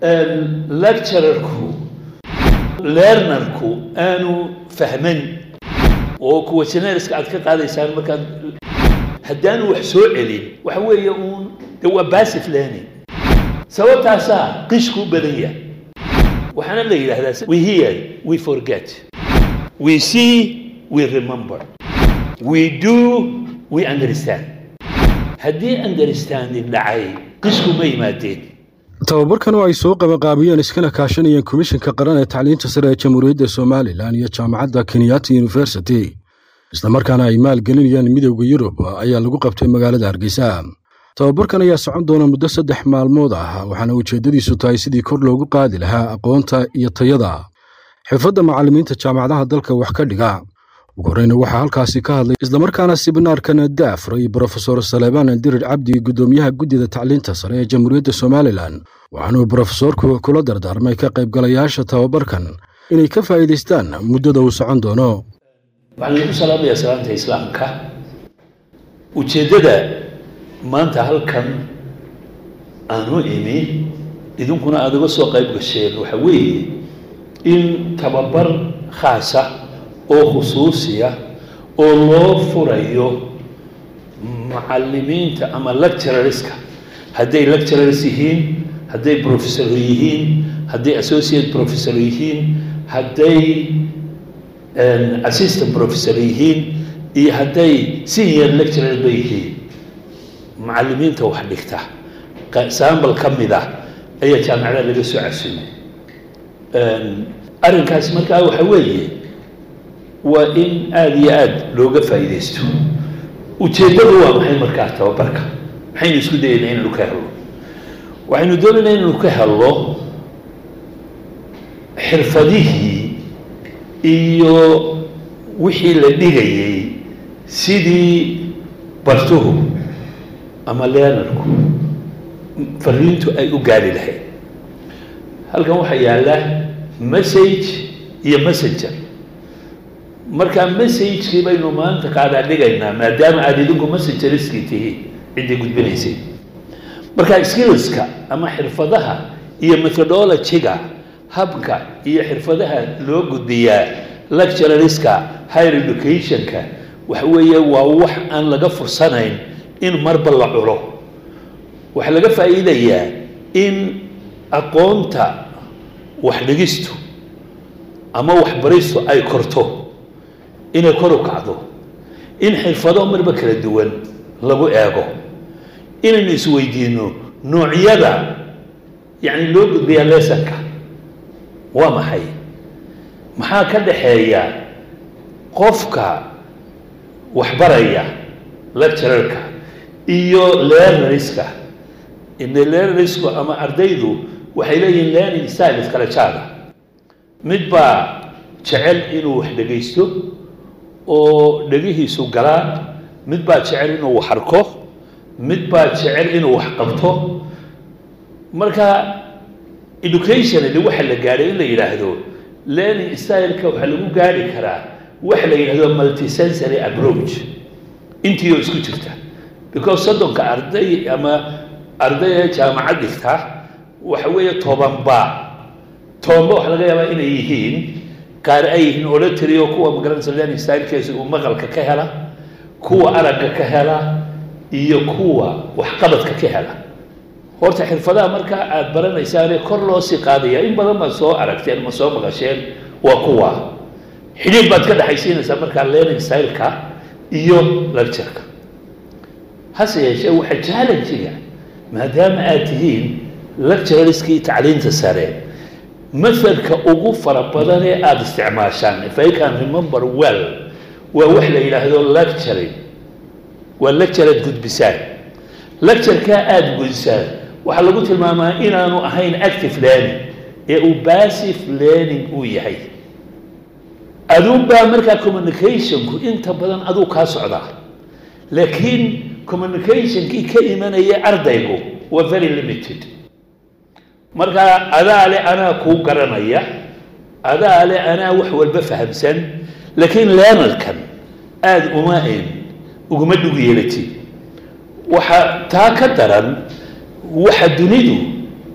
lecturerku learnerku aanu fahman oo kuwa generiska aad ka qaadaysaan markaad haddaanu wax soo celin waxa weeye uun de waa passive learning sababtaasaa qishku badan yahay waxaana la yidhahdaa we hear we forget we see we remember we do we understand haddii understanding dhacay qishku ma yimaadeen tababarkan oo ay soo qabanqaabiyeen iskana kaashanayeen komishinka qaran ee tacliinta sare ee jamhuuriyadda somalilan iyo jaamacadda kenyatta university islamarkaana ay maalgelinayaan midowda yurub ayaa lagu qabtay magaalada hargeysa tababarkan ayaa socon doona muddo saddex maalmood ah waxaana ujeeddadiisu tahay sidii kor loogu qaadi lahaa aqoonta iyo tayada xirfadda macallimiinta jaamacadaha dalka wax ka dhiga ugu horreyna waxaa halkaasi ka hadlay islamarkaana sibinaarkan daafray brofesor saleebaan dirir cabdi guddoomiyaha guddida tacliinta sare ee jamhuuriyadda somalilan waxaanuu brofesorku kula dardaarmay ka qaybgalayaasha tababarkan inay ka faa'iidaystaan muddada uu socon doono waxaan idinku salaamayaa salaanta islaamka ujeeddada maanta halkan aanu imi idinkuna aada uga soo qayb gasheen waxa weeye in tababar khaasa oo khusuusiya oo loo furayo macallimiinta ama lecturerska hadday lecturers yihiin hadday professor yihiin hadday associate professor yihiin hadday assistant professor yihiin iyo hadday senior lecturer ba yihiin macallimiinta wax dhigta sambal ka mid ah ayaa jaamacadaha laga soo casumay arrinkaasi markaa waxa weeye waa in aada iyo aada looga faa'iidaysto ujeeddadu waa maxay markaa tababarka maxaynu isku dayaynaa inaynu ka helno waxaynu doonaynaa inaynu ka helno xirfadihii iyo wixii la dhigayay sidii bartuhu ama leonarku fariintu ay u gaari lahayd halkan waxaa yaalla message iyo messenger markaa messagekii baynu maanta kaadaa dhigaynaa maadaama aada idinku messengerskii tihiin ciddii gudbinaysay markaa skillska ama xirfadaha iyo methodologyga habka iyo xirfadaha loo gudbiyaa lecturerska higher educationka waxa weeye waa wax aan laga fursanayn in marba la culo waxaa laga faa'iidayaa in aqoonta waxdhigistu ama waxbaristu ay korto inay kor u kacdo in xirfado marba kala duwan lagu eego inaynu isweydiino noocyada yacni loo gudbiyaa leesonka waa maxay maxaa ka dhaxeeya qofka waxbaraya lecturerka iyo learnerska ine learnersku ama ardaydu waxay leeyihiin learning styles kala jaada mid baa jecel inuu wax dhegaysto oo dhegihiisu galaan mid baa jecel inuu wax arko mid baa jecel inuu wax qabto marka educationally waxa la gaadhay in la yidhaahdo learning styleka waxaa lagu gaari karaa waxa la yidhahdo multisensory approach intii oo isku jirta because soddonka arday ama ardaya jaamacad dhigta waxa weeye tobanba tobanba waxaa laga yaabaa inay yihiin qaar ay yihiin auditory oo kuwa magaranaysa learning stylekeesu uu maqalka ka hela kuwa aragga ka hela iyo kuwa waxqabadka ka hela horta xirfadaha markaa aada baranaysaane kor loo sii qaadaya in badan baad soo aragteen ma soo maqasheen waa kuwa xidhiir baad ka dhexaysiinaysaa markaa learning styleka iyo lectureka hase yeeshee waxa challengiga maadaama aad tihiin lecturerskii tacliinta sare masalka ugu fara badan ee aada isticmaashaan if I can remember well waa wax la yidhaahdo lecturing waa lecturead gudbisaan lecturekaa aada gudisaan waxaa lagu tilmaamaa inaanu ahayn active learning ee uu passive learning uu yahay aduunbaa markaa communicationku inta badan aduu kaa socdaa laakiin communicationkii ka imanaya ardaygu waa very limited markaa adaa le anaa kuu garanaya adaa le anaa wax walba fahamsan laakiin leonarkan aada uma n uguma dhug yeelatid waxa taa ka daran waxa dunidu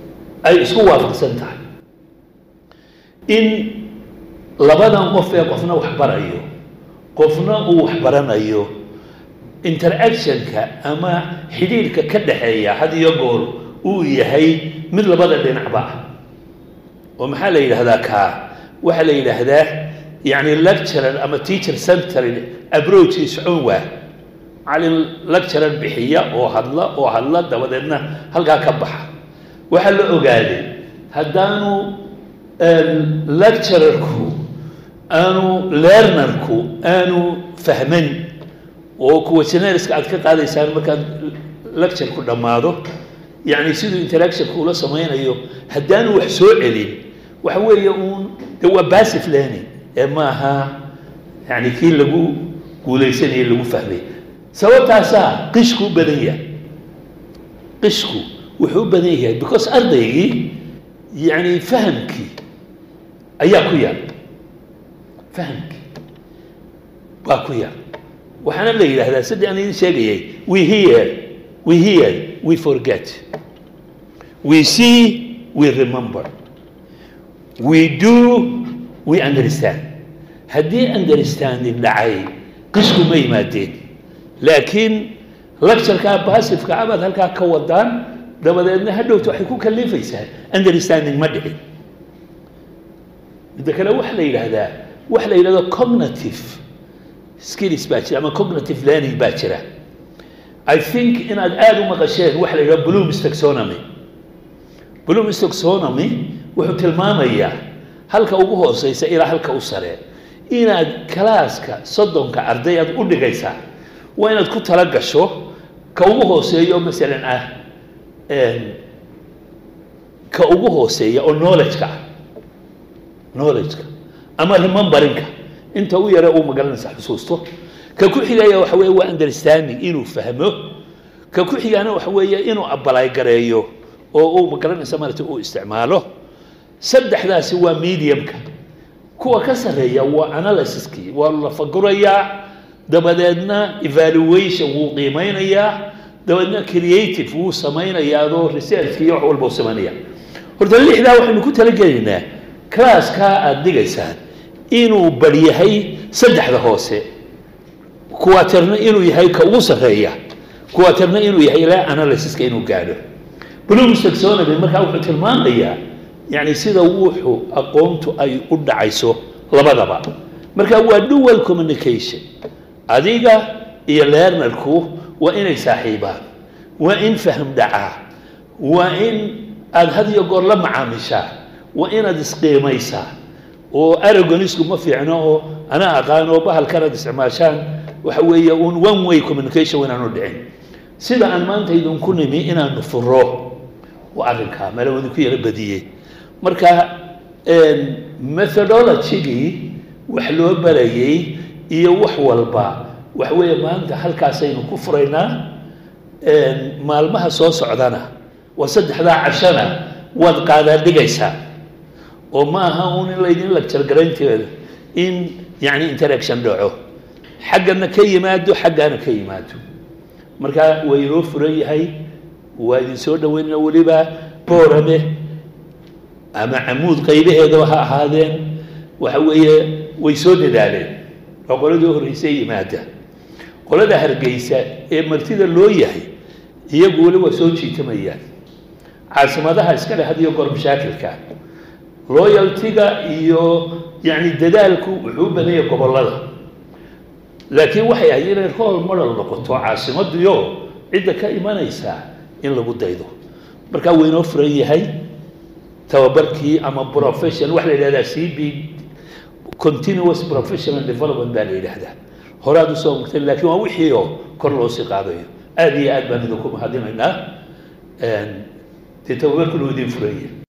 ay isku waafaqsan tahay in labadan qof ee qofna wax barayo qofna uu wax baranayo interactionka ama xidhiirka ka dhaxeeya had iyo goor uu yahay mid labada dhinacba ah oo maxaa la yidhahdaa kaa waxaa la yidhaahdaa yani lecturer ama teacher centered approach socon waa macalin lecturer bixiya oo hadla oo hadla dabadeedna halkaa ka baxa waxaa la ogaaday haddaanu lecturerku aanu learnerku aanu fahman oo kuwationariska aad ka qaadaysaan markaad lectureku dhammaado yani siduu interactionka ula samaynayo haddaanu wax soo celin waxa weeye uun de waa passive learning ee maaha yani kii lagu guulaysanayay lagu fahmay sababtaasaa qishku u badan yahay qishku wuxuu u badan yahay because ardaygii yani fahamkii ayaa ku yar fahamkii waa ku yar waxaana la yidhahdaa sidii aan idin sheegayay we hear we hear we forget we see we remember we do we understand haddii understanding dhacay qisku ma yimaadeen laakiin lecturekaa baasifka abaad halkaa ka wadaan dabadeedna hadhowta waxay ku kalifaysaa understanding ma dhicin midda kale waxa la yidhaahdaa waxa la yidhahdo cognitive skills baa jira ama cognitive learning baa jira i think inaad aada u maqasheen waxa la yidhahdo blooms taxonomy blooms taxonomy wuxuu tilmaamayaa halka ugu hooseysa ilaa halka u sare inaad kalaaska soddonka arday aad u dhigaysaa waa inaad ku tala gasho ka ugu hooseeyo masalan ah ka ugu hooseeya oo knowledge-ka ah knowledge-ka ama rememberinka inta u yare uu magaranaysa xusuusto ka ku xigaya waxa weeye waa understanding inuu fahmo ka ku xigaana waxa weeye inuu abalay gareeyo oo uu magaranaysa maarata uu isticmaalo saddexdaasi waa mediumka kuwa ka sarreeya waa analysiskii waa la fagurayaa dabadeedna evaluation wuu qiimeynayaa dabadeedna creative wuu samaynayaa adoo researchki iyo wax walba u samaynaya horta lixdaa waxaynu ku talagelaynaa classkaa aada dhigaysaan inuu baryahay saddexda hoose kuwaaterna inuu yahay ka ugu sarreeya kuwaaterna inuu yahay ilaa analysiska inuu gaadho blooms taxonomy markaa wuxuu tilmaamayaa yani sida wuxuu aqoontu ay u dhacayso labadaba marka waa dual communication adiga iyo learnerku waa inay saaxiibaan waa in fahm dhacaa waa in aada had iyo goor la macaamishaa waa inaad isqiimaysaa oo aragonisku ma fiicno oo ana aqaan oo bahalkanaad isticmaashaan waxa weeye un one way communication inaanu dhicin sida aan maanta idinku nimi inaanu furo waa arrinkaa meel idinku yaro badiyey marka methodologigii wax loo barayey iyo wax walba waxa weeye maanta halkaasaynu ku furaynaa maalmaha soo socdana waa saddexdaa cashana waad qaadaa dhigaysaa oo ma aha un in laydin lecture garaynteeda in yani interaction dhaco xaggana ka yimaado xaggaana ka yimaado marka waa inoo furan yahay waa idin soo dhaweynana weliba boorame ama camuud qaybaheedaba ha ahaadeen waxa weeye way soo dadaaleen oo qoladii horreysay yimaada qolada hargeysa ee martida loo yahay iyagu weli waa soo jiitamayaan caasimadaha iska leh had iyo goor mashaakilka loyaltiga iyo yani dadaalku wuxuu u badanya gobollada laakiin waxay ahayd inay rool model noqoto caasimaduyo cidda ka imanaysa in lagu daydo markaa waynoo furan yahay tababarkii ama profession waxa la yidhahdaa c b continuous professional development baa la yidhaahdaa horaad usoo mugtay laakiin waa wixii oo kor loo sii qaadayo aada iyo aad baan idinku mahadinaynaa dee tababarkuna idin furanya